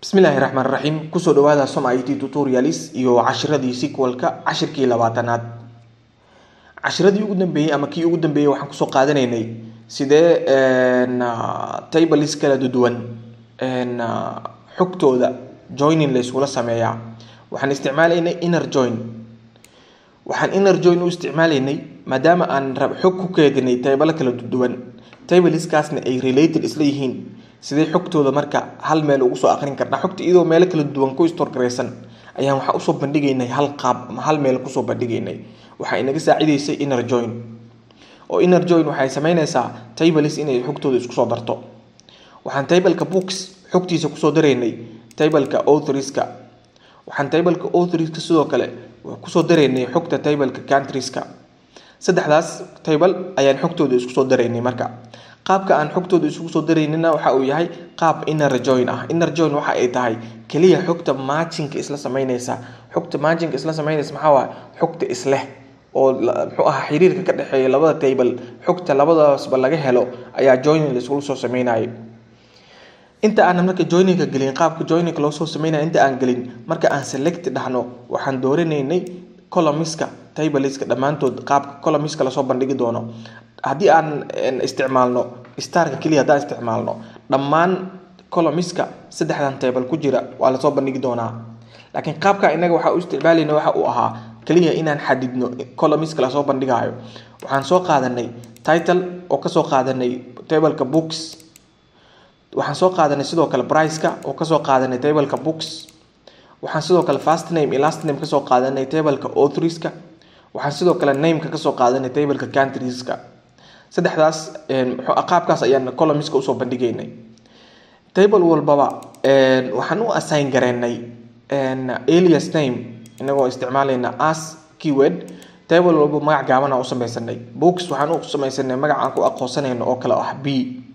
bismillaahi raxmaan raxiim kusoo dhawaada som it tutorials iyo cashiradii sequalka cashirkii labaatanaad cashiradii ugu dambeeyey ama kii ugu dambeeyey waxaan kusoo qaadanaynay sidee tables kala duwan xogtooda joining la iskula sameeyaa waxaan isticmaalaynay inner join waxaan inner join u isticmaalaynay maadaama aan xog ku keedinay taybalo kala duwan tableskaasna ay related isla yihiin sidee xogtooda marka hal meel ugu soo aqrin karnaa xogta iyadoo meelo kala duwan ku storgaraysan ayaan waxaa usoo bandhigaynay hal qaab ama hal meel kusoo bandhigaynay waxaa inaga saacidaysay inner join oo inner join waxay sameynaysaa tables inay xogtooda isku soo darto waxaan tableka books xogtiisa kusoo daraynay tableka authorska waxaan tableka authorska sidoo kale kusoo daraynay xogta tableka countrieska saddexdaas table ayaan xogtooda isku soo daraynay marka qaabka aan xogtooda isugu soo daraynina waxa uu yahay qaab inner join ah inner join waxa ay tahay keliya xogta marginka isla sameynaysa xogta marginka isla sameynaysa maxaa waaye xogta isleh oo muxuu ahaa xiriirka ka dhexeeya labada table xogta labadaasba laga helo ayaa joining la iskula soo sameynayay inta aanan marka joininka gelin qaabka joininka loo soo sameynaya inta aan gelin marka aan select dhahno waxaan dooranaynay columniska tableska dhammaantood qaabka columniska lasoo bandhigi doono haddii aan isticmaalno starka keliya haddaan isticmaalno dhammaan columniska saddexdan table ku jira waa lasoo bandhigi doonaa laakiin qaabka inaga waxaa u isticmaalayna waxa uu ahaa keliya inaan xadidno columniska lasoo bandhigayo waxaan soo qaadanay title oo kasoo qaadanay tableka books waxaan soo qaadanay sidoo kale priceka oo kasoo qaadanay tableka books waxaan sidoo kale fast name iyo last name kasoo qaadanay tableka authorska waxaan sidoo kale nameka kasoo qaadanay tableka countrieska saddexdaas qaabkaas ayaan columniska usoo bandhigaynay table walbaba waxaan u assign gareynay alias name inagoo isticmaalayna as keyword table walba magac gaabana u sameysanay books waxaan u sameysanay magac aan ku aqoonsanayno oo kale ah b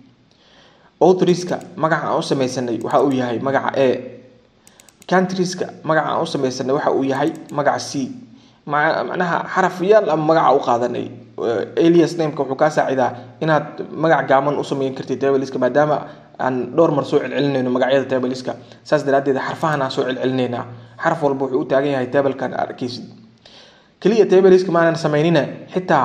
authorska magaca aan u sameysanay waxa uu yahay magaca a countrieska magaca aan u sameysanay waxa uu yahay magaca c macnaha xarafyaal ama magaca u qaadanay alias nameka wuxuu kaa saacidaa inaad magac gaaban u sameyn kartid tableska maadaama aan dhowr mar soo celcelinayno magacyada tableska saas daraadeed xarfahan aan soo celcelinaynaa xaraf walba wuxuu u taagan yahay tablekan aad arkaysid keliya tableska maanan sameynina xitaa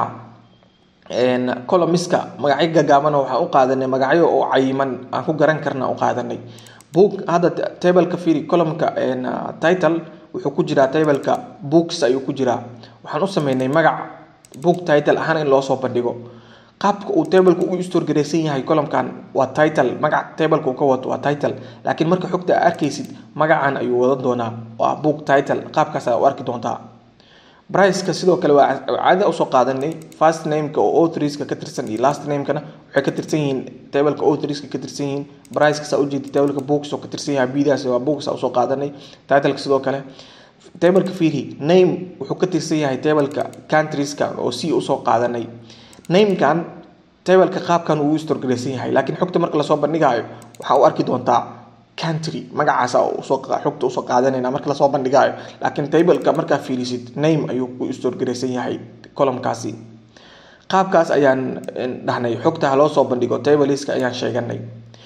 columniska magacyo gagaabana waxaan u qaadanay magacyo oo cayiman aan ku garan karna u qaadanay book hadda tableka firi columnka title wuxuu ku jiraa tableka books ayuu ku jiraa waxaan u sameynay magac book title ahaan in loo soo bandhigo qaabka uu tableka ugu storgaraysan yahay columkan waa title magac tableka uu ka wato waa title laakiin marka xogta aa arkaysid magacan ayuu wadan doonaa waa book title qaabkaas aa u arki doontaa briceka sidoo kale waa caada usoo qaadanay first nameka oo authorska ka tirsan iyo last namekana waxay ka tirsan yihiin tableka authorska ka tirsan yihiin briceka saa ujeeda tableka books oo ka tirsan yahay bdaas waa books usoo qaadanay titleka sidoo kale tableka fiiri name wuxuu ka tirsan yahay tableka countrieska oo c usoo qaadanay namekan tableka qaabkan uu storgaraysan yahay laakiin xogta marka lasoo bandhigayo waxaa u arki doontaa country magacaasa xogta usoo qaadanayna marka lasoo bandhigayo laakiin tableka markaa fiirisid name ayuu ku storgaraysan yahay columkaasi qaabkaas ayaan dhahnay xogta haloo soo bandhigo tableska ayaan sheeganay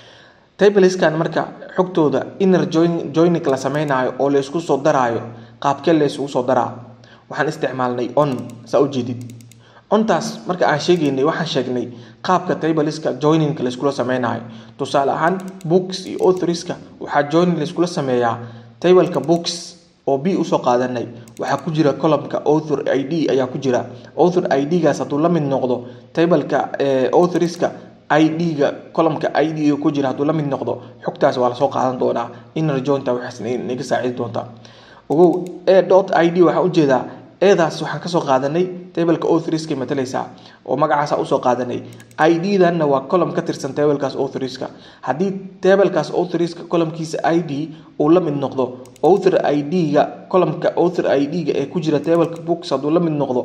tableskan marka xogtooda inner joining la sameynayo oo la isku soo daraayo qaabkee la isugu soo daraa waxaan isticmaalnay on saa ujeedid ontaas marka aan sheegaynay waxaan sheegnay qaabka tableska joiningka laiskula sameynayo tusaale ahaan books iyo authorska waxaa joining laiskula sameeyaa tableka books oo b usoo qaadanay waxaa ku jira columnka author i d ayaa ku jira author i d-gaas hadduu la mid noqdo tableka authorska i d-ga columnka i d ku jira hadduu la mid noqdo xogtaas waa lasoo qaadan doonaa inner jointa waxaas naga saacidi doontaa ogow a dot i d waxaan ujeedaa eedaas waxaan kasoo qaadanay tableka authorska matalaysaa oo magacaasa usoo qaadanay i d danna waa column ka tirsan tablekaas authorska haddii tablekaas authorska columnkiisa i d uu la mid noqdo author i d-ga columnka author i d-ga ee ku jira tableka books hadduu la mid noqdo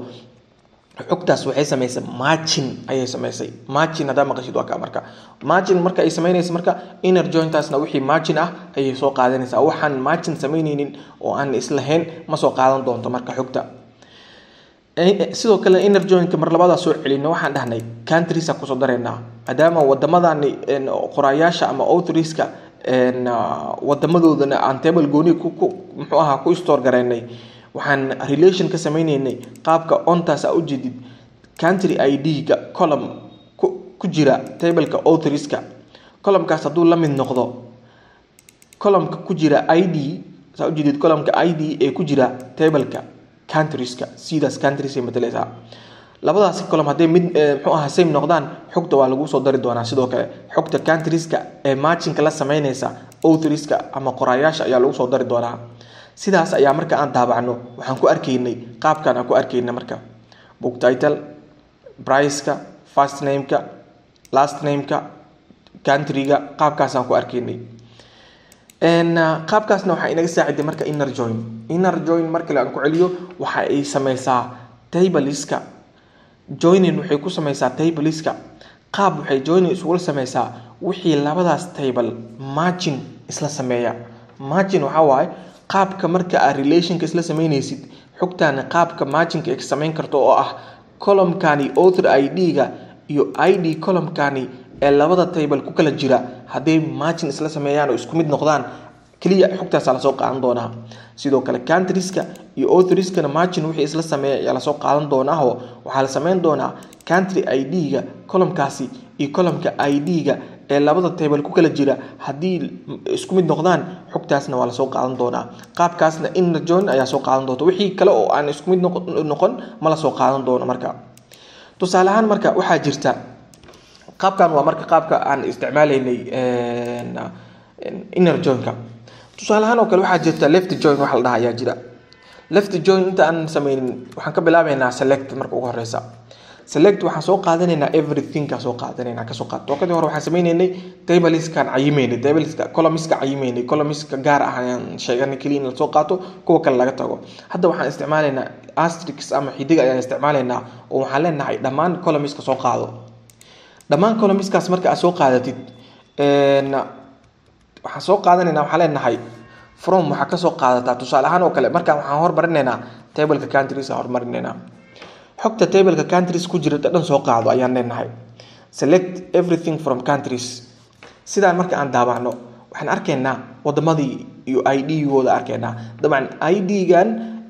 xogtaas waxay samaysay margin ayay samaysay margin haddaa maqashid waa ka marka margin marka ay samaynaysa marka inner jointaasna wixii margin ah ayay soo qaadanaysaa waxaan margin samaynaynin oo aan islahayn ma soo qaadan doonto marka xogta sidoo kale inner joinka mar labadaa soo celino waxaan dhahnay countriesa kusoo dareynaa maadaama wadamadani qoraayaasha ama authorska wadamadoodana aan table gooni muxuu ahaa ku store garaynay waxaan relation ka sameyneynay qaabka ontaas a ujeedid country id-ga column ku jira tableka authoriska columnkaas hadduu la mid noqdo columnka ku jira id saa ujeedid columnka id ee ku jira tableka countrieska sidaas countries ay matalaysaa labadaasi column hadday mid muxuu ahaa same noqdaan xogta waa lagu soo dari doonaa sidoo kale xogta countrieska ee marginka la sameynaysa authoriska ama qoraayaasha ayaa lagu soo dari doonaa sidaas ayaa marka aan daabacno waxaan ku arkaynay qaabkan aan ku arkayna marka book title priceka first nameka last nameka countryga qaabkaasaan ku arkaynay qaabkaasna waxaa inaga saaciday marka inner join inner join markale aan ku celiyo waxa ay sameysaa tabliska joinin waxay ku sameysaa tabliska qaab waxay joinin isugula sameysaa wixii labadaas table margin isla sameeya margin waxaa waaye qaabka marka aad relationka isla sameyneysid xogtaani qaabka marginka ay ka sameyn karto oo ah columnkani author id-ga iyo id columnkani ee labada table ku kala jira hadday margin isla sameeyaan oo isku mid noqdaan keliya xogtaasa lasoo qaadan doonaa sidoo kale countrieska iyo authoriskana margin wixii isla sameeya ayaa lasoo qaadan doonaaho waxaa la sameyn doonaa country id-ga columnkaasi iyo columnka id-ga ee labada table ku kala jira haddii isku mid noqdaan xogtaasna waa lasoo qaadan doonaa qaabkaasna inner join ayaa soo qaadan doonta wixii kale oo aan isku mid noqon ma lasoo qaadan doono marka tusaale ahaan marka waxaa jirta qaabkan waa marka qaabka aan isticmaalaynay inner joinka tusaale ahaan oo kale waxaa jirta left join waxa la dhaha ayaa jira left join inta aan sameynin waxaan ka bilaabeynaa select marka ugu horeysa select waxaan soo qaadanaynaa everything kaa soo qaadanaynaa kasoo qaad tookadii hore waxaan sameynaynay tabliskaan cayimeynay tabliska columniska cayimeynay columniska gaar ah ayaan sheeganay keliya in lasoo qaato kuwa kale laga tago hadda waxaan isticmaalaynaa astrix ama xidig ayaan isticmaalaynaa oo waxaan leenahay dhammaan columniska soo qaado dhammaan columniskaas marka aad soo qaadatid waxaan soo qaadanaynaa waxaan leenahay from waxaa kasoo qaadataa tusaale ahaan oo kale markaan waxaan hormarinaynaa tableka countries aan hormarinaynaa xogta tableka countries ku jirta dhan soo qaado ayaan leenahay select everything from countries sidaan marka aan daabacno waxaan arkaynaa wadamadii iyo id-gooda arkaynaa dabcan id-gan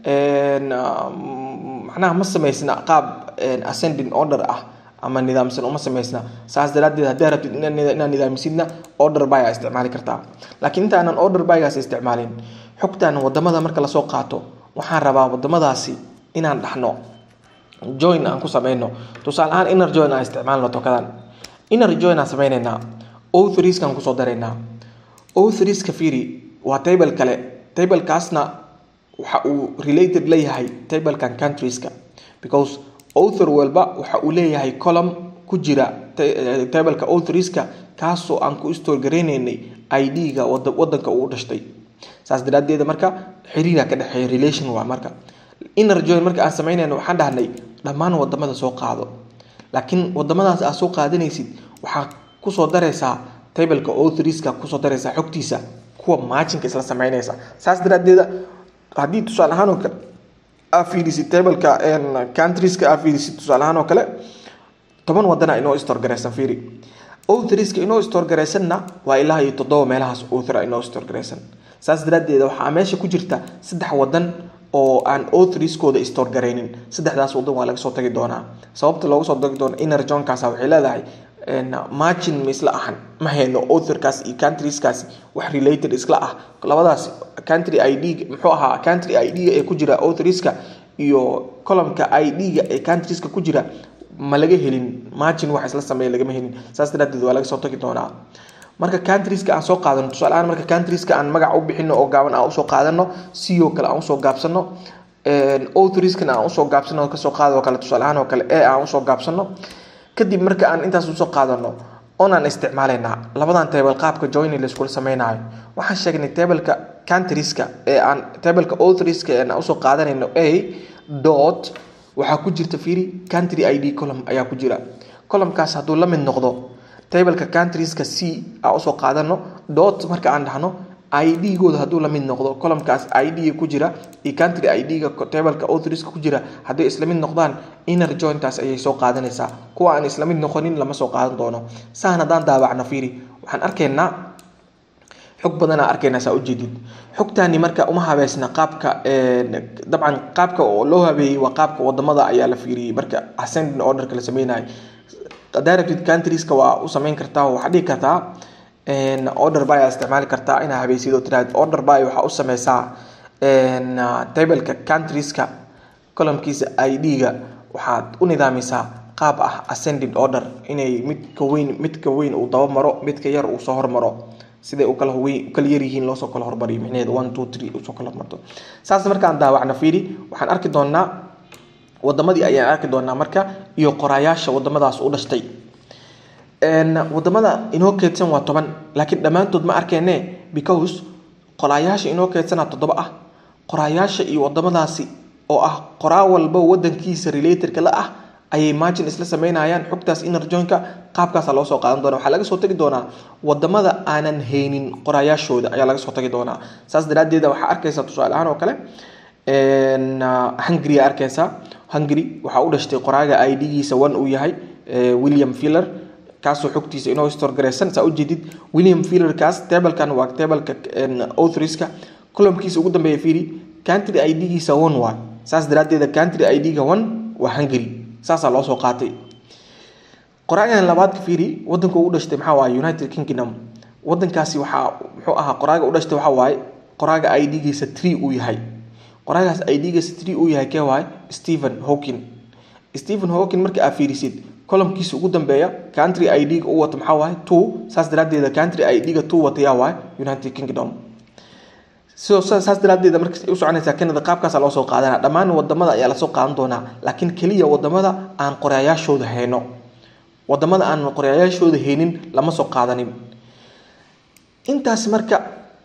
macnaha ma samaysna qaab ascending order ah ama nidaamsan uma samaysna saas daraadeed haddii rabtid inaad nidaamisidna order by aa isticmaali kartaa laakiin inta aanan order bygaas isticmaalin xogtan wadamada marka lasoo qaato waxaan rabaa wadamadaasi inaan dhaxno join aan ku sameyno tusaale ahaan inner join aan isticmaalno tokadan inner join aan sameyneynaa authorieskaan kusoo daraynaa authorieska fiiri waa table kale tablekaasna waxa uu related leeyahay tablekan countrieska because author walba waxa uu leeyahay column ku jira tableka authorieska kaasoo aan ku store gareyneynay id-ga wadanka uu dhashtay saas daraadeed marka xiriira ka dhexeeya relation waa marka inner join marka aan sameynayno waxaan dhahnay dhammaan wadamada soo qaado laakiin wadamadaas aad soo qaadanaysid waxaa kusoo dareysaa tableka authorieska kusoo dareysaa xogtiisa kuwa marginka isla sameynaysa saas daraadeeda haddii tusaale ahaan oo kale aa fiirisid tableka countrieska aa fiirisid tusaale ahaan oo kale toban wadana inoo store gareysan fiiri authorieska inoo store gareysanna waa ilaa iyo toddoba meelahaas author inoo store gareysan saas daraadeed waxaa meesha ku jirta saddex wadan oo aan authorieskooda store gareynin saddexdaas wadan waa laga soo tagi doonaa sababta looga soo tagi doono inner johnkaas waxay leedahay margin ma isla ahan ma hayno authorkaas iyo countrieskaasi wax related isla ah labadaas country id muxuu ahaa country id ee ku jira authorieska iyo columnka id-ga ee countrieska ku jira ma laga helin margin wax isla sameeya lagama helin saas daraadeed waa laga soo tagi doonaa marka countrieska aan soo qaadano tusaale ahaan marka countrieska aan magac u bixino oo gaaban aan usoo qaadano co kale aan usoo gaabsano authorieskana aan usoo gaabsano kasoo qaado kale tusaale ahaan oo kale e aan usoo gaabsano kadib marka aan intaas usoo qaadano onaan isticmaalaynaa labadan table qaabka joini laiskula sameynayo waxaan sheegnay tableka countrieska ee aan tableka authorieska ee aan usoo qaadanayno a dot waxaa ku jirta fiiri country id column ayaa ku jira columnkaas hadduu la mid noqdo tableka countrieska c aan usoo qaadano dot marka aan dhahno id-gooda hadduu la mid noqdo columnkaas id ku jira iyo country id-ga tableka authorieska ku jira hadday isla mid noqdaan inner jointaas ayay soo qaadanaysaa kuwa aan isla mid noqonin lama soo qaadan doono saan haddaan daawacno fiiri waxaan arkaynaa xog badanaa arkayna saa ujeedid xogtaani marka uma habeysna qaabka dabcan qaabka oo loo habeeyey waa qaabka wadamada ayaa la fiiriyey marka ascending orderka la sameynayo directed countrieska waa u sameyn kartaa waxaa dhihi kartaa order by isticmaali kartaa inaa habeysid oo tiraahd order by waxaa u sameysaa tableka countrieska columkiisa id-ga waxaad u nidaamisaa qaab ah ascending order inay midka weyn midka weyn uu daba maro midka yar uu soo hormaro siday u kala weyn u kala yaryihiin loosoo kala hormariyo micnaheed one two three usoo kala hormarto saas markaan daawacno fiiri waxaan arki doonaa wadamadii ayaan arki doonaa marka iyo qoraayaasha wadamadaas u dhashtay wadamada inoo keedsan waa toban laakiin dhammaantood ma arkeene because qoraayaasha inoo keedsana toddoba ah qoraayaasha iyo wadamadaasi oo ah qoraa walba wadankiisa relatorka la ah ayay margin isla sameynayaan xogtaas inner joinka qaabkaasa loo soo qaadan doona waxaa laga soo tagi doonaa wadamada aanan haynin qoraayaashooda ayaa laga soo tagi doonaa saas daraadeeda waxaa arkaysa tusaale ahaan oo kale hungary arkaysa hungary waxaa u dhashtay qoraaga id-giisa one uu yahay william filler kaasoo xogtiisa inoo storgareysan saa ujeedid william fillerkaas tablekan waa tableka authorska columkiisa ugu dambeeya fiiri country id-giisa one waa saas daraadeeda country id-ga one waa hungary saasaa loo soo qaatay qoraagan labaadka fiiri wadanka ugu dhashtay maxaa waaye united kingdom wadankaasi waxaa muxuu ahaa qoraaga u dhashtay waxaa waaye qoraaga id-giisa tree uu yahay qoraagaas id-giisa tree uu yahay kee waaye stephen hawkin stephen hawkin marka aad fiirisid columkiisa ugu dambeeya country id-ga u wata maxaa waaye two saas daraadeeda country id-ga two watayaa waaye united kingdom sidoo saas daraadeeda marka u soconaysaa canada qaabkaasa loo soo qaadana dhammaan wadamada ayaa lasoo qaadan doonaa laakiin keliya wadamada aan qoraayaashooda hayno wadamada aan qoraayaashooda haynin lama soo qaadanin intaas marka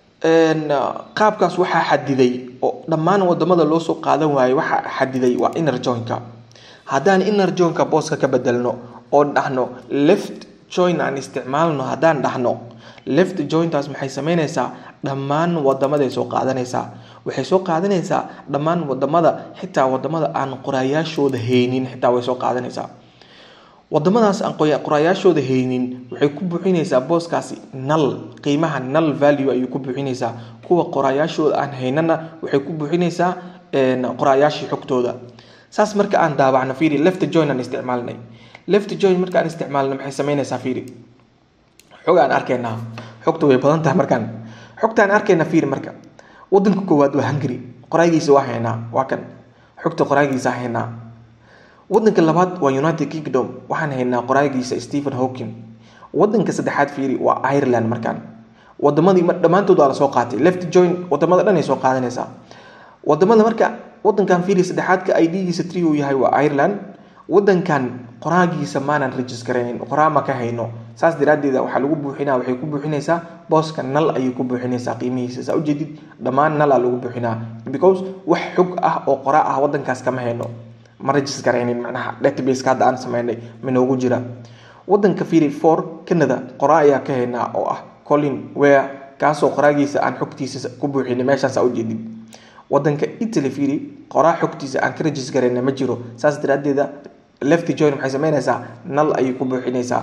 qaabkaas waxaa xadiday oo dhammaan wadamada loo soo qaadan waayey waxaa xadiday waa inner joinka haddaan inner joinka booska ka bedelno oo dhahno left join aan isticmaalno haddaan dhahno left jointaas maxay sameynaysaa dhammaan wadamaday soo qaadanaysaa waxay soo qaadanaysaa dhammaan wadamada xitaa wadamada aan qoraayaashooda haynin xitaa way soo qaadanaysaa wadamadaas aan qoraayaashooda haynin waxay ku buuxinaysaa booskaasi nal qiimaha nal value ayay ku buuxinaysaa kuwa qoraayaashooda aan haynana waxay ku buuxinaysaa qoraayaashii xogtooda saas marka aan daawacno fiiri left join aan isticmaalnay left join marka aan isticmaalno maxay sameynaysaa fiiri xog aan arkaynaa xogta way badan tahay markaan xogtaan arkayna fiiri marka wadanka koowaad waa hungary qoraagiisa waa haynaa waa kan xogta qoraagiisa haynaa wadanka labaad waa united kingdom waxaan haynaa qoraagiisa stephen hawking wadanka saddexaad fiiri waa ireland markaan wadamadii dhammaantood waa lasoo qaatay left join wadamada dhan ay soo qaadanaysaa wadamada marka wadankan fiiri saddexaadka id-giisa tree uu yahay waa ireland wadankan qoraagiisa maanan regisgaraynin qoraa ma ka hayno saas daraadeeda waxaa lagu buuxinaa waxay ku buuxinaysaa booska nal ayay ku buuxinaysaa qiimihiisa saa ujeedid dhammaan nala lagu buuxinaa because wax xog ah oo qoraa ah wadankaas kama hayno ma regisgaraynin macnaha databaseka hadda aan sameynay minoogu jira wadanka fiiri for canada qoraa ayaa ka haynaa oo ah colin ware kaasoo qoraagiisa aan xogtiisa ku buuxinay meeshaasa ujeedid wadanka italy fiiri qoraa xogtiisa aan ka regisgarayna ma jiro saas daraadeeda left join maxay sameynaysaa nal ayay ku buuxinaysaa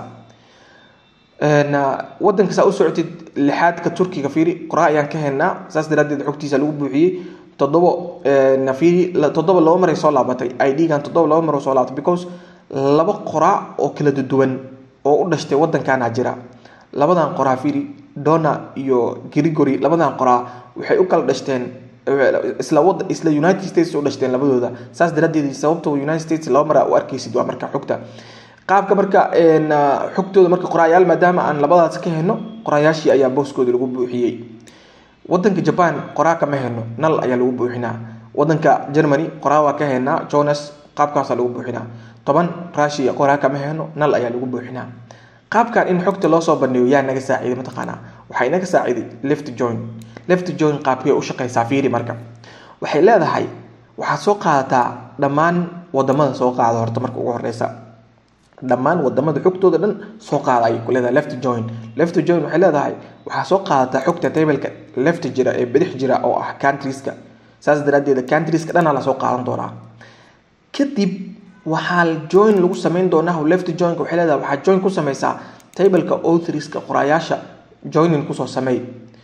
wadanka saa u socotid lixaadka turkiga fiiri qoraa ayaan ka haynaa saas daraadeed xogtiisa lagu buuxiyey toddobo fiiri toddoba laba maray soo laabatay id-gan toddoba laba mar soo laabatay because laba qoraa oo kala duwan oo u dhashtay wadankana jira labadan qoraa fiiri dona iyo grigory labadan qoraa waxay u kala dhashteen isla wada isla united states u dhashteen labadooda saas daraadeed sababta united states laba mara u arkaysid waa marka xogta qaabka marka xogtooda marka qoraayaal maadaama aan labadaas ka heno qoraayaashii ayaa booskooda lagu buuxiyey wadanka jaban qoraa kama heno nal ayaa lagu buuxinaa wadanka germany qoraa waa ka henaa jonas qaabkaasa lagu buuxinaa toban russia qoraa kama heno nal ayaa lagu buuxinaa qaabkan in xogta loo soo bandhigo yaa naga saaciiday mataqaanaa waxaa inaga saaciiday left join left join qaabkay u shaqaysaa fiiri marka waxay leedahay waxaad soo qaadataa dhammaan wadamada soo qaada horta marka ugu horeysa dhammaan wadamada xogtooda dhan soo qaada ayay ku leedahay left join left join waxay leedahay waxaa soo qaadataa xogta tableka left jira ee bidix jira oo ah countrieska saas daraadeeda countrieska dhanaa lasoo qaadan doonaa kadib waxaa join lagu sameyn doonaa left joinka waxay leedahay waxaa join ku sameysaa tableka authorieska qoraayaasha joinin kusoo sameey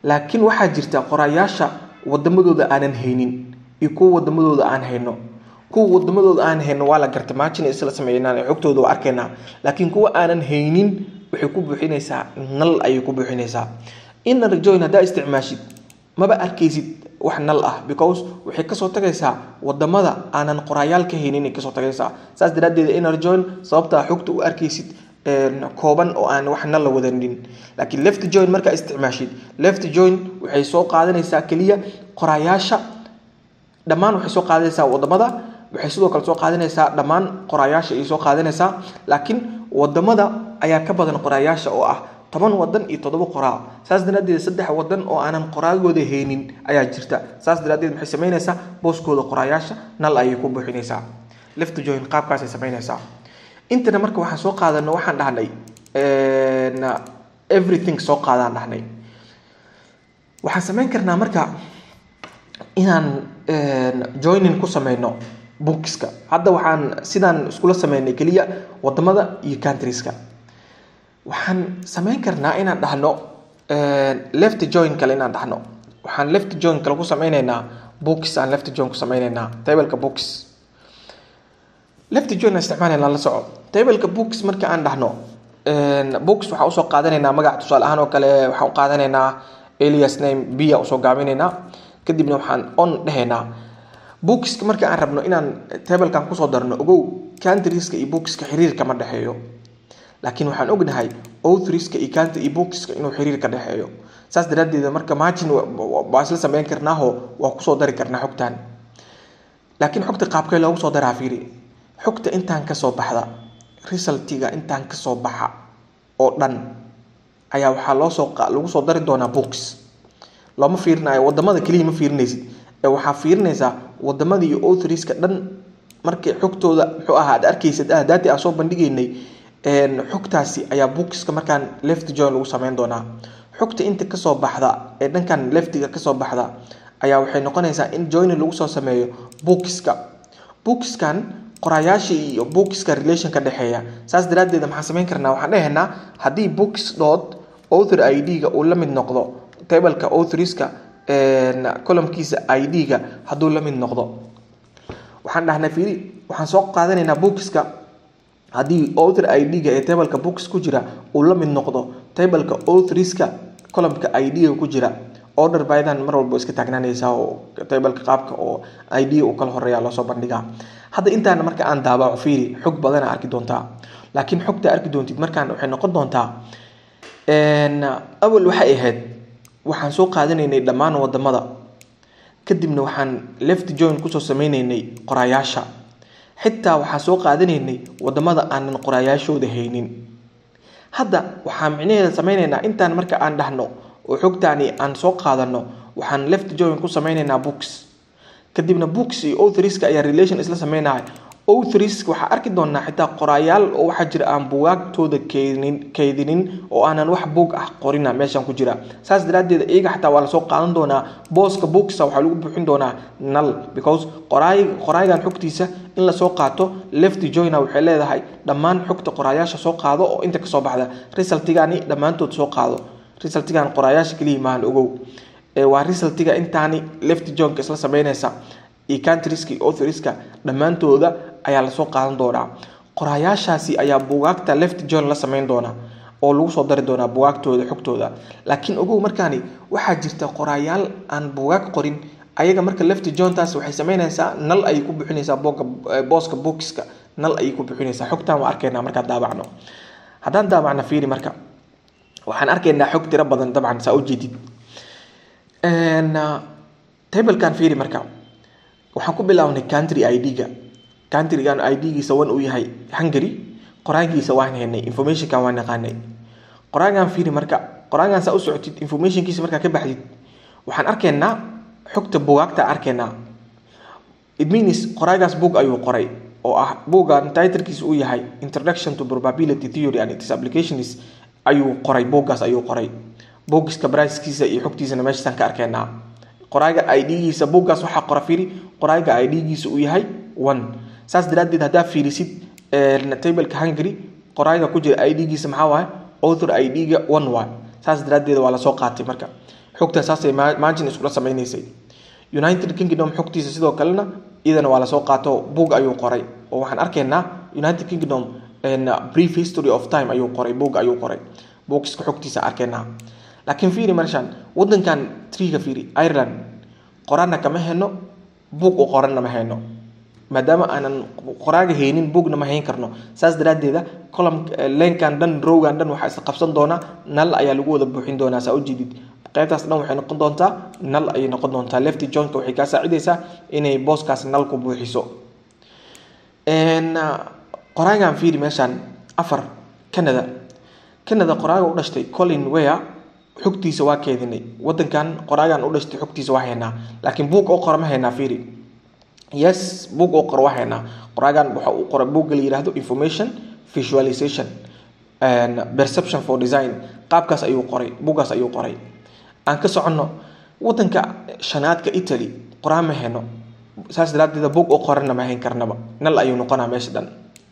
laakiin waxaa jirta qorayaasha wadamadooda aanan haynin iyo kuwa wadamadooda aan hayno kuwa wadamadooda aan hayno waa la garta maajina isla sameeynaan xogtooda waa arkaynaa laakiin kuwa aanan haynin waxay ku buuxinaysaa nal ayay ku buuxinaysaa inner join haddaa isticmaashid maba arkaysid wax nal ah because waxay kasoo tagaysaa wadamada aanan qoraayaal ka haynin kasoo tagaysaa saas daraadeed inner join sababtaa xogta u arkaysid kooban oo aan wax nal la wadanin laakiin left join markaa isticmaashid left join waxay soo qaadanaysaa keliya qoraayaasha dhammaan waxay soo qaadanaysaa wadamada waxay sidoo kale soo qaadanaysaa dhammaan qoraayaasha ayay soo qaadanaysaa laakiin wadamada ayaa ka badan qoraayaasha oo ah toban wadan iyo toddoba qoraa saas daraadeed saddex wadan oo aanan qoraagooda haynin ayaa jirta saas daraadeed maxay samaynaysaa booskooda qoraayaasha nal ayay ku buuxinaysaa left join qaabkaasay samaynaysaa intana marka waxaan soo qaadano waxaan dhahnay everything soo qaadaan dhahnay waxaan samayn karnaa marka inaan joining ku sameyno bookska hadda waxaan sidaan iskula sameynay keliya wadamada iyo countrieska waxaan samayn karnaa inaan dhahno left join kale inaan dhahno waxaan left join kale ku sameyneynaa books aan left join ku sameyneynaa tableka books left join aan isticmaalayna la soco tableka books marka aan dhahno books waxaan usoo qaadanaynaa magac tusaale ahaan oo kale waxaan u qaadanaynaa alias name bia usoo gaabinaynaa kadibna waxaan on dhehaynaa bookska marka aan rabno inaan tablekan kusoo darno ogow countrieska iyo bookska xiriir kama dhexeeyo laakiin waxaan ognahay outhriska iyo country iyo bookska inuu xiriir ka dhexeeyo saas daraadeed marka margin waa isla sameyn karnaaho waa kusoo dari karnaa xogtan laakiin xogta qaabkee loogu soo daraa fiiri xogta intaan kasoo baxda resultiga intaan kasoo baxa oo dhan ayaa waxaa loosoo lagu soo dari doonaa books looma fiirinayo wadamada keliya ma fiirinaysid ee waxaa fiirinaysaa wadamada iyo outhriska dhan markay xogtooda muxuu ahaa ad arkaysad ah daati aan soo bandhigaynay xogtaasi ayaa bookska markaan left join lagu sameyn doonaa xogta inta kasoo baxda ee dhankan leftiga kasoo baxda ayaa waxay noqonaysaa in joining lagu soo sameeyo bookska bookiskan qoraayaasha iyo bookska relation ka dhexeeya saas daraadeed maxaan samayn karnaa waxaan dhehaynaa haddii books dot author i d-ga uu la mid noqdo tableka authoriska columkiisa i d-ga hadduu la mid noqdo waxaan dhahnaa fiiri waxaan soo qaadanaynaa bookska haddii author i d-ga ee tableka books ku jira uu la mid noqdo tableka authoriska columka i d-ga ku jira order bydan mar walba iska taagnaanaysaa oo tableka qaabka oo i d uu kala horeeya loosoo bandhigaa hadda intaana marka aan daabaco fiiri xog badana arki doontaa laakiin xogta arki doontid markaan waxay noqon doontaa awal waxay ahayd waxaan soo qaadanaynay dhammaan wadamada kadibna waxaan left join kusoo sameynaynay qoraayaasha xitaa waxaan soo qaadanaynay wadamada aanan qoraayaashooda haynin hadda waxaan micnaheeda sameynaynaa intaan marka aan dhahno oo xogtaani aan soo qaadano waxaan left join ku sameynaynaa books kadibna books iyo authoriska ayaa relation isla sameynaya authorisk waxaa arki doonaa xitaa qoraayaal oo waxaa jira aan bugaagtooda keydinin keydinin oo aanan wax buug ah qorina meeshan ku jira saas daraadeed iyaga xataa waa lasoo qaadan doonaa booska booksa waxaa lagu buuxin doonaa nal because qoraay qoraayagan xogtiisa in lasoo qaato left joiner waxay leedahay dhammaan xogta qoraayaasha soo qaado oo inta kasoo baxda resultigani dhammaantood soo qaado resultigan qoraayaasha keliya maahan ogow waa resultiga intaani left joinka isla sameynaysa iyo countrieska iyo authoriska dhammaantooda ayaa lasoo qaadan doonaa qoraayaashaasi ayaa bugaagta left join la sameyn doona oo lagu soo dari doonaa bugaagtooda xogtooda laakiin ogow markaani waxaa jirta qoraayaal aan bugaag qorin ayaga marka left jointaas waxay sameynaysaa nal ayay ku bixinaysaa booga booska bookska nal ayay ku bixinaysaa xogtan waa arkaynaa markaan daabacno haddaan daabacna fiiri marka waxaan arkaynaa xog tiro badan dabcan saa ujeedid tablekan fiiri marka waxaan ku bilaabnay country i d-ga countrygan i d-giisa wan uu yahay hungary qoraagiisa waan haynay informationkan waan naqaanay qoraagan fiiri marka qoraagan saa u socotid informationkiisa markaa ka baxdid waxaan arkaynaa xogta bugaagta arkaynaa it means qoraagaas book ayuu qoray oo ah buuggan titlkiisa uu yahay introduction to probability theory and its applications ayuu qoray buuggaas ayuu qoray buuggiska bricekiisa iyo xogtiisana meeshaasaan ka arkaynaa qoraaga idgiisa buuggaas waxaa qora fiiri qoraaga idgiisa uu yahay one saas daraadeed haddaa fiirisid tableka hungary qoraaga ku jira idgiisa maxaa waaye author idga one waay saas daraadeed waa lasoo qaatay marka xogtaa saasay margin iskula sameynaysay united kingdom xogtiisa sidoo kalena iyadana waa lasoo qaato boog ayuu qoray oo waxaan arkaynaa united kingdom brief history of time ayuu qoray boog ayuu qoray boogiska xogtiisa arkaynaa laakiin fiiri meeshan wadankan triga fiiri ireland qoraana kama heno buug u qoranna ma hayno maadaama aanan qoraaga haynin buugna ma hayn karno saas daraaddeeda colum leenkan dhan rowgan dhan waxaa isla qabsan doonaa nal ayaa lagu wada buuxin doonaa saa ujeedid qaybtaas dhan waxay noqon doontaa nal ayay noqon doontaa lefty jointka waxay kaa saacidaysaa inay booskaas nal ku buuxiso qoraagan fiiri meeshaan afar canada canada qoraaga u dhashtay colin ware xogtiisa waa keedinay wadankan qoraagan u dhashtay xogtiisa waa haynaa laakiin buug oo qora ma haynaa fiiri yes buug oo qora waa haynaa qoraagan waxa uu qoray buugga la yidhaahdo information visualization and perception for design qaabkaas ayuu qoray buuggaas ayuu qoray aan ka soconno wadanka shanaadka italy qoraa ma hayno saas daraaddeeda buug oo qorana ma hayn karnaba nal ayuu noqonaa meesha dhan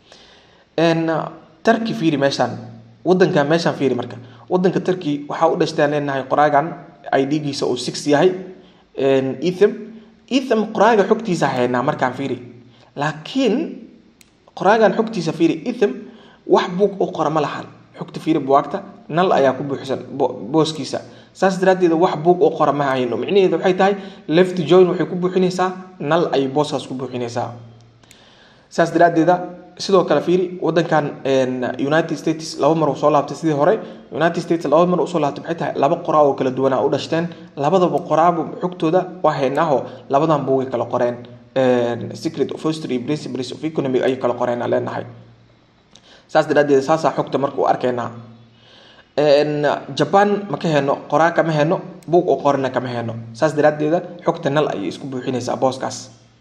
turkey fiiri meeshaan wadankan meeshaan fiiri marka wadanka turkey waxaa u dhashtaan leenahay qoraagan idgiisa uu six yahay ethem ethem qoraaga xogtiisa haynaa markaan fiiri laakiin qoraagan xogtiisa fiiri ethem wax buug oo qora ma lahan xogta fiiri buwaagta nal ayaa ku buuxsan booskiisa saas daraaddeeda wax buug oo qora ma hayno micnaheeda waxay tahay left join waxay ku buuxinaysaa nal ayay booskaas ku buuxinaysaa saas daraaddeeda sidoo kale fiiri wadankan united states laba mar uu soo laabtay sidii hore united states laba mar usoo laabtay maxay tahay laba qoraa oo kala duwanaa u dhashteen labadaba qoraaba xogtooda waa haynaaho labadan buugay kala qoreen secret of history principles of economy ayay kala qoreen aan leenahay saas daraaddeed saasaa xogta marka u arkaynaa jaban ma ka heno qoraa kama heno buug oo qorana kama heno saas daraaddeeda xogta nal ayay isku buuxinaysaa booskaas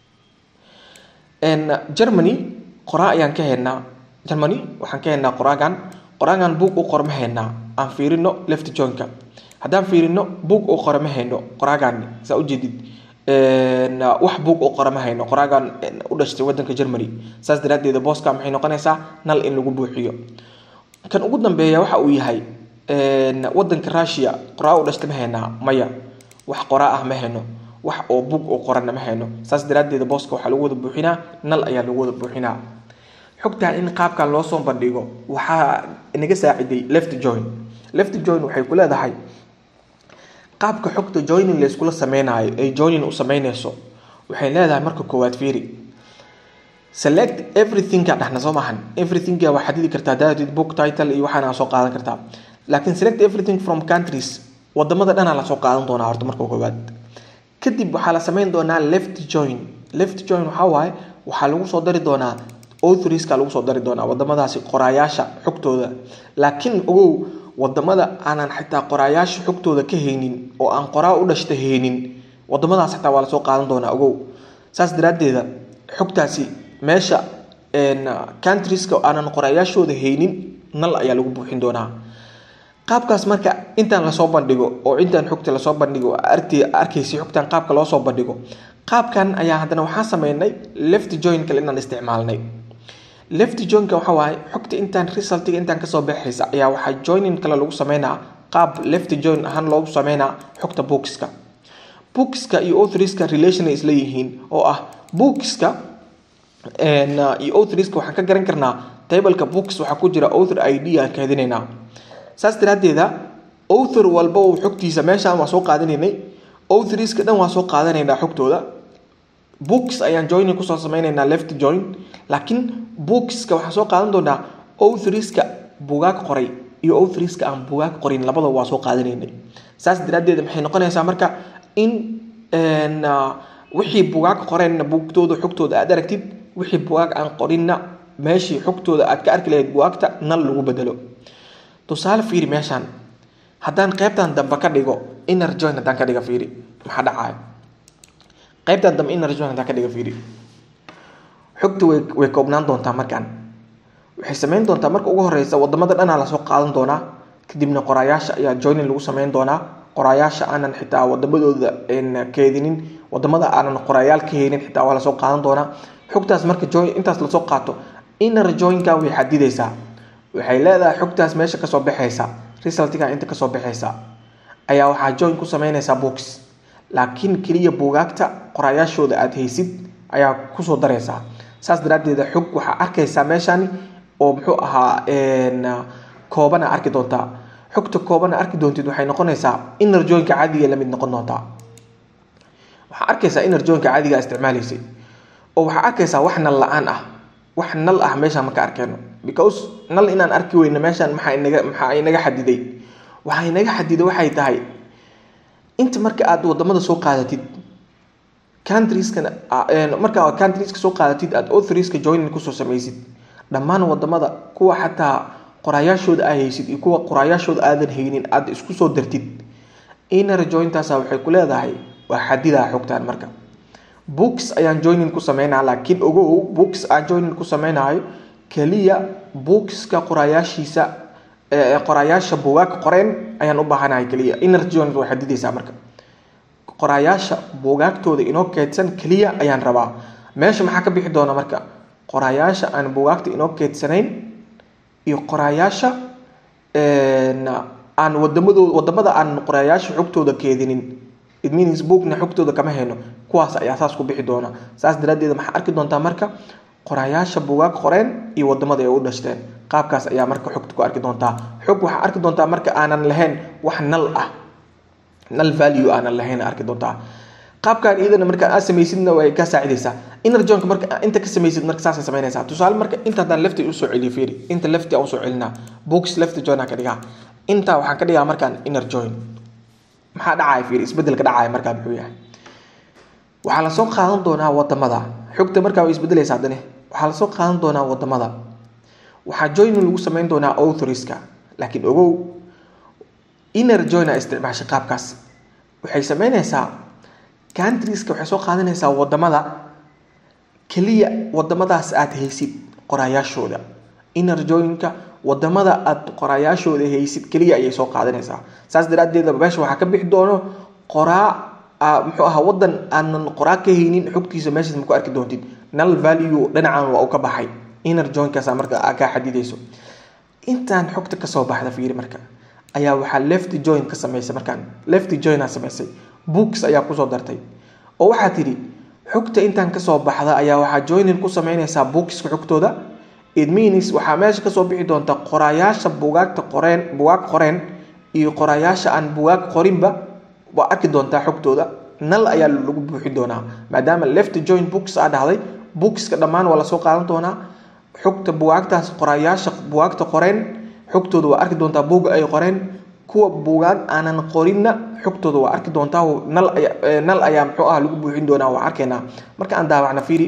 germany qoraa ayaan ka haynaa germany waxaan ka haynaa qoraagan qoraagan buug u qor ma haynaa aan fiirino left joinka haddaan fiirino buug oo qora ma hayno qoraagan saa ujeedid wax buug oo qora ma hayno qoraagan u dhashtay wadanka germany saas daraaddeeda booska maxay noqonaysaa nal in lagu buuxiyo kan ugu dambeeya waxa uu yahay wadanka russia qoraa u dhashtay ma haynaa maya wax qoraa ah ma hayno wax oo buug oo qorana ma hayno saas daraaddeeda booska waxaa lagu wada buuxinaa nal ayaa lagu wada buuxinaa xogtaan in qaabkan loo soo bandhigo waxaa inaga saaciday left join left join waxay ku leedahay qaabka xogta joining layskula sameynayo ay joining u sameynayso waxay leedahay marka koowaad fiiri select everything ka dhexna soo maahan everything waa xadidi kartaa daadid book title iyo waxaana soo qaadan kartaa laakiin select everything from countries wadamada dhanaa lasoo qaadan doonaa horta marka koowaad kadib waxaa la sameyn doonaa left join left join waxaa waaye waxaa lagu soo dari doonaa authorska lagu soo dari doonaa wadamadaasi qoraayaasha xogtooda laakiin ogow wadamada aanan xitaa qoraayaasha xogtooda ka haynin oo aan qoraa u dhashta haynin wadamadaas xitaa waa lasoo qaadan doonaa ogow saas daraaddeeda xogtaasi meesha countrieska aanan qoraayaashooda haynin nal ayaa lagu buuxin doonaa qaabkaas marka intaan lasoo bandhigo oo intaan xogta lasoo bandhigo arkaysi xogtan qaabka loo soo bandhigo qaabkan ayaa haddana waxaan sameynay left join kale inaan isticmaalnay left joinka waxa waaye xogta intaan resultiga intaan kasoo baxaysa ayaa waxaa joining kale lagu sameynaa qaab left join ahaan loogu sameynaa xogta bookska bookska iyo authorska relation ay isla yihiin oo ah bookska iyo authorska waxaan ka garan karnaa tableka books waxaa ku jira author id aan kaadinaynaa saas daraaddeeda author walba uu xogtiisa meeshaan waa soo qaadanaynay authorska dhan waa soo qaadanaynaa xogtooda books ayaan joining kusoo sameynaynaa left join laakiin bookska waxaan soo qaadan doonaa authorska bugaag qoray iyo authorska aan bugaag qorin labadaba waa soo qaadanaynay saas daraaddeed maxay noqonaysaa marka in wixii bugaag qoreenna buugtooda xogtooda aad aragtid wixii bugaag aan qorinna meeshii xogtooda aad ka arki lahayd bugaagta nal lagu bedelo tusaale fiiri meeshaan haddaan qaybtan dambe ka dhigo inner join haddaan ka dhiga fiiri maxaa dhacaya qaybtan dambe inner join haddaan ka dhiga fiiri xogta way way koobnaan doontaa markaan waxay sameyn doontaa marka ugu horeysa wadamada dhanaa lasoo qaadan doonaa kadibna qoraayaasha ayaa joining lagu sameyn doonaa qoraayaasha aanan xitaa wadamadooda keedinin wadamada aanan qoraayaal ka haynin xitaa waa lasoo qaadan doonaa xogtaas marka join intaas lasoo qaato inner joinkan way xadidaysaa waxay leedahay xogtaas meesha kasoo baxaysa resultiga inta kasoo baxaysa ayaa waxaa join ku sameynaysaa books laakiin keliya buugaagta qoraayaashooda aada haysid ayaa kusoo daraysaa saas daraaddeeda xog waxaa arkaysaa meeshani oo muxuu ahaa koobana arki doontaa xogta koobana arki doontid waxay noqonaysaa inner joinka caadiga lamid noqon doontaa waxaa arkaysaa inner joinka caadiga isticmaalaysay oo waxaa arkaysaa wax nal la-aan ah wax nal ah meeshaan maka arkeyno because nal inaan arki weyno meeshaan maxaa inaga maxaa inaga xadiday waxaa inaga xadiday waxay tahay inta marka aad wadamada soo qaadatid countrieskana marka countrieska soo qaadatid aad authorieska joining kusoo samaysid dhammaan wadamada kuwa xataa qoraayaashooda aa haysid iyo kuwa qoraayaashooda aadan haynin aad isku soo dartid inner jointaasa waxay ku leedahay waa xadidaa xogtaan marka books ayaan joining ku sameynaa laakiin ogow books aan joining ku sameynayo keliya bookska qoraayaashiisa qoraayaasha buugaag qoreen ayaan u baahanahay keliya inner joint way xadidaysaa marka qoraayaasha buugaagtooda inoo keedsan keliya ayaan rabaa meesha maxaa ka bixi doona marka qoraayaasha aan buugaagta inoo keedsanayn iyo qoraayaasha aan wadamadooda wadamada aan qoraayaasha xogtooda keedinin it means bookna xogtooda kama hayno kuwaas ayaa saas ku bixi doona saas daraaddeed maxaa arki doontaa marka qoraayaasha buugaag qoreen iyo wadamada ay u dhashteen qaabkaas ayaa marka xogta ku arki doontaa xog waxaa arki doontaa marka aanan lahayn wax nal ah nal value aanan lahayn arki doontaa qaabkan iyadana marka aad samaysidna way ka saacidaysaa inner joinka marka inta ka samaysid marka saasay samaynaysaa tusaale marka inta haddaan lefti usoo celiyo fiiri inta lefti aan usoo celinaa books lefti join aan ka dhigaa inta waxaan ka dhigaa markaan inner join maxaa dhacaya fiiri isbedelka dhacaya markaa muxuu yahay waxaa lasoo qaadan doonaa wadamada xogta markaa way isbedelaysa haddane waxaa lasoo qaadan doonaa wadamada waxaa joining lagu sameyn doonaa authorieska laakiin ogow inner join a isticmaashay qaabkaas waxay sameynaysaa countrieska waxay soo qaadanaysaa wadamada keliya wadamadaas aad haysid qoraayaashooda inner joinka wadamada aad qoraayaashooda haysid keliya ayay soo qaadanaysaa saas daraaddeeda meesha waxaa ka bixi doono qoraa muxuu ahaa wadan aanan qoraa ka haynin xogtiisa meeshaas ma ku arki doontid nal value dhinacan waa uu ka baxay inner joinkaasa marka aa kaa xadidayso intaan xogta kasoo baxda fiiri marka ayaa waxaa left join ka samaysay markaan left joina samaysay books ayaa kusoo dartay oo waxaa tidhi xogta intaan kasoo baxda ayaa waxaa joinin ku sameynaysaa bookska xogtooda it means waxaa meesha kasoo bixi doonta qoraayaasha bugaagta qoreen bugaag qoreen iyo qoraayaasha aan bugaag qorinba waa arki doontaa xogtooda nal ayaa lagu buuxi doonaa maadaama left join books aa dhahday bookska dhammaan waa lasoo qaadan doonaa xogta bugaagtaas qoraayaasha bugaagta qoreen xogtooda waa arki doontaa buga ay qoreen kuwa bugaag aanan qorinna xogtooda waa arki doontaa nal ayaa nal ayaa muxuu ah lagu buuxin doonaa waa arkaynaa marka aan daawacna fiiri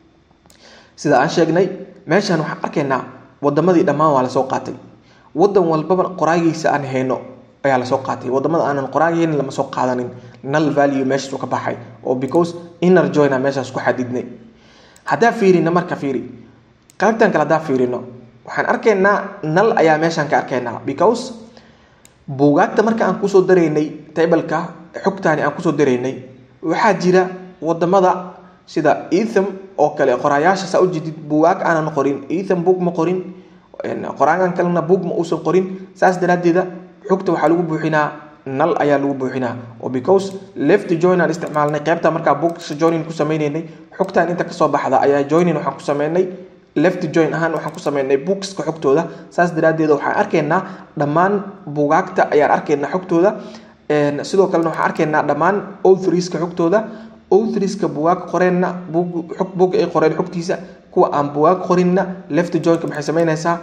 sida aan sheegnay meeshaan waxaan arkaynaa wadamadii dhammaan waa lasoo qaatay wadan walbaba qoraagiisa aan hayno ayaa lasoo qaatay wadamada aanan qoraagaynin lama soo qaadanin nal value meeshaasu ka baxay oo because inner joina meeshaas ku xadidnay haddaa fiirina marka fiiri qaybtan kale haddaa fiirino waxaan arkaynaa nal ayaa meeshaan ka arkaynaa because buugaagta marka aan kusoo daraynay tableka xogtaani aan kusoo daraynay waxaa jira wadamada sida etham oo kale qoraayaasha saa ujeedid buugaag aanan qorin etham book ma qorin qoraagan kalena book ma uusan qorin saas daraaddeeda xogta waxaa lagu buuxinaa nal ayaa lagu buuxinaa oo because left join aan isticmaalnay qaybta markaa books joining ku sameynaynay xogtaan inta kasoo baxda ayaa joining waxaan ku sameynay left join ahaan waxaan ku sameynay bookska xogtooda saas daraaddeed waxaan arkaynaa dhammaan buugaagta ayaan arkaynaa xogtooda sidoo kalena waxaan arkaynaa dhammaan authorieska xogtooda authorieska buugaag qoreenna xog boog ay qoreen xogtiisa kuwa aan buugaag qorinna left joinka maxay sameynaysaa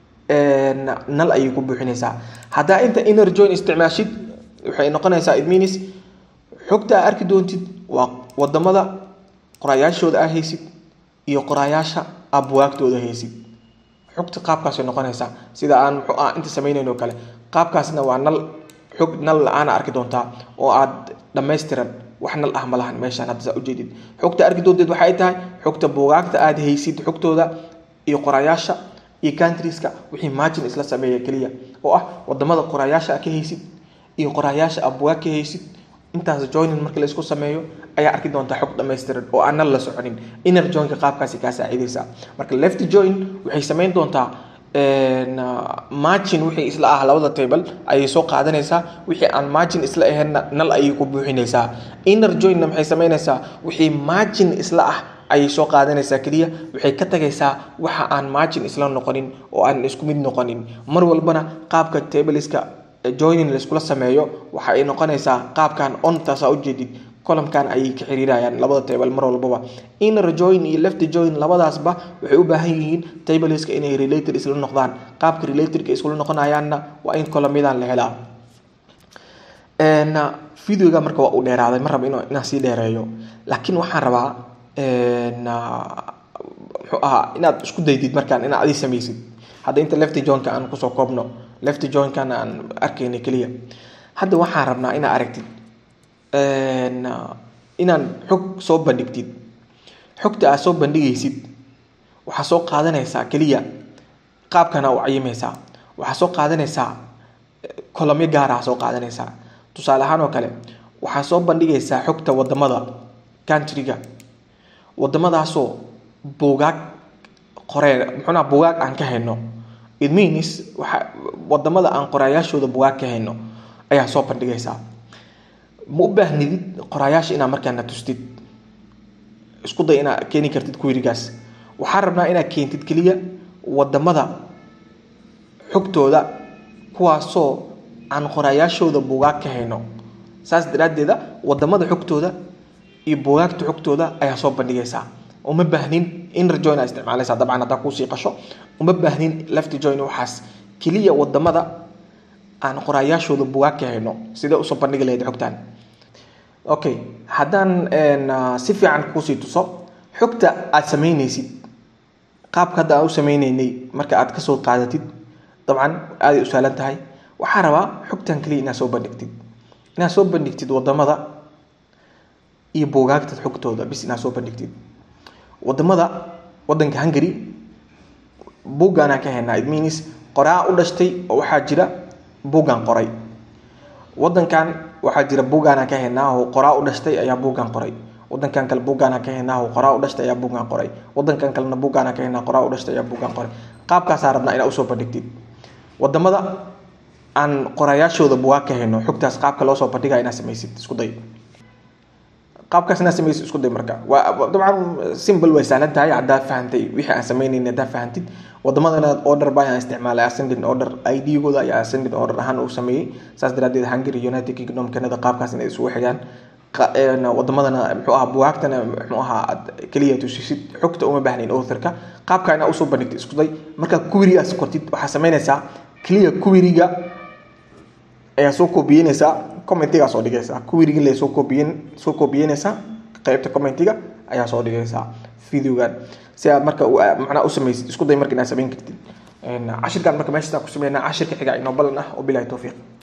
nal ayay ku buuxinaysaa haddaa inta inner join isticmaashid waxay noqonaysaa it means xogta aa arki doontid waa wadamada qoraayaashooda aa haysid iyo qoraayaasha aa buwaagtooda haysid xogta qaabkaasay noqonaysaa sida aan muxuu ah inta samaynayn oo kale qaabkaasna waa nal xog nal la-aana arki doontaa oo aad dhammaystiran wax nal ah ma lahan meeshaan hadda saa ujeedid xogta arki doonteed waxay tahay xogta buugaagta aad haysid xogtooda iyo qoraayaasha iyo countrieska wixii margin isla sameeya keliya oo ah wadamada qoraayaasha ka haysid iyo qoraayaasha aad bugaag ka haysid intaas joining marka la isku sameeyo ayaa arki doontaa xog dhammaystiran oo aan nal la soconin inner joinka qaabkaasi kaa saacidaysaa marka left join waxay samayn doontaa margin wixii isla ah labada table ayay soo qaadanaysaa wixii aan margin isla ahaynna nal ayay ku buuxinaysaa inner joinna maxay samaynaysaa wixii margin isla ah ayay soo qaadanaysaa keliya waxay ka tagaysaa waxa aan margin isla noqonin oo aan isku mid noqonin mar walbana qaabka tableska joining laiskula sameeyo waxa ay noqonaysaa qaabkan on taasaa ujeedid columkan ayay ka xiriirayaan labada table mar walbaba inner join iyo left join labadaasba waxay u baahan yihiin tableska inay related isla noqdaan qaabka relatedka isla noqonayaanna waa in columyadan la helaa videoga marka waa uu dheeraaday ma raba inaan sii dheereeyo laakiin waxaan rabaa muxuu ahaa inaad isku daydid markaan inaad adi samaysid hadda inta left joinka aan kusoo koobno left joinkana aan arkayna keliya hadda waxaan rabnaa inaad aragtid inaan xog soo bandhigtid xogta aad soo bandhigaysid waxaa soo qaadanaysaa keliya qaabkana u cayimaysaa waxaa soo qaadanaysaa kolomyo gaara soo qaadanaysaa tusaale ahaan oo kale waxaa soo bandhigaysaa xogta wadamada countryga wadamadaasoo buugaag qoree muxuunaa buugaag aan ka hayno it means waxa wadamada aan qoraayaashooda buugaag ka hayno ayaa soo bandhigaysaa ma u baahnidid qoraayaasha inaad markaana tustid isku day inaad keeni kartid querigaas waxaa rabnaa inaad keentid keliya wadamada xogtooda kuwaasoo aan qoraayaashooda buugaag ka hayno saas daraaddeeda wadamada xogtooda iyo buugaagta xogtooda ayaa soo bandhigaysaa uma baahnin inner join aa isticmaalaysaa dabcan haddaa kuusii qasho uma baahnin left join waxaas keliya wadamada aan qoraayaashooda buugaag ka hayno sidee usoo bandhigi lahayd xogtaan okay haddaan si fiican kuusii tuso xogta aad samaynaysid qaabka hadda aan u sameyneynay marka aad kasoo qaadatid dabcan aaday u sahlan tahay waxaa rabaa xogtan keliya inaad soo bandhigtid inaad soo bandhigtid wadamada iyo buugaagta xogtooda bis inaad soo bandhigtid wadamada wadanka hungary buuggaanaan ka haynaa it means qoraa u dhashtay oo waxaa jira buuggan qoray wadankan waxaa jira buuggaanaan ka haynaa oo qoraa u dhashtay ayaa buuggan qoray wadankan kale buuggaanaan ka haynaa oo qoraa u dhashtay ayaa buuggan qoray wadankan kalena buuggaanaan ka haynaa qoraa u dhashtay ayaa buuggan qoray qaabkaasaa rabnaa inaad usoo bandhigtid wadamada aan qorayaashooda buugaag ka hayno xogtaas qaabka loo soo bandhigaa inaad samaysid isku day qaabkaas inaad samaysid isku day marka waa dabcan simple way sahlan tahay haddaa fahantay wixii aan sameynayna haddaa fahantid wadamadana order ba ayaan isticmaalay ascending order id-gooda ayaa ascending order ahaan uu sameeyey saas daraadeed hungary united kingdom canada qaabkaas inay isugu xigaan wadamadana muxuu ahaa bugaagtana muxuu ahaa aad keliya tusisid xogta uma baahnayn authorka qaabka inaad usoo bandhigtid isku day markaa querygaas qortid waxaa sameynaysaa keliya queryga ayaa soo koobiyeynaysaa commentigaa soo dhigaysaa queryga le soo koobiyen soo koobiyeynaysaa qeybta commentiga ayaa soo dhigaysaa videogan si aad marka macnaha u samaysid isku day marka inaad samayn kartid cashirkan marka meeshaas ku sameynaa cashirka xiga inoo balan ah oo bilahi towfiiq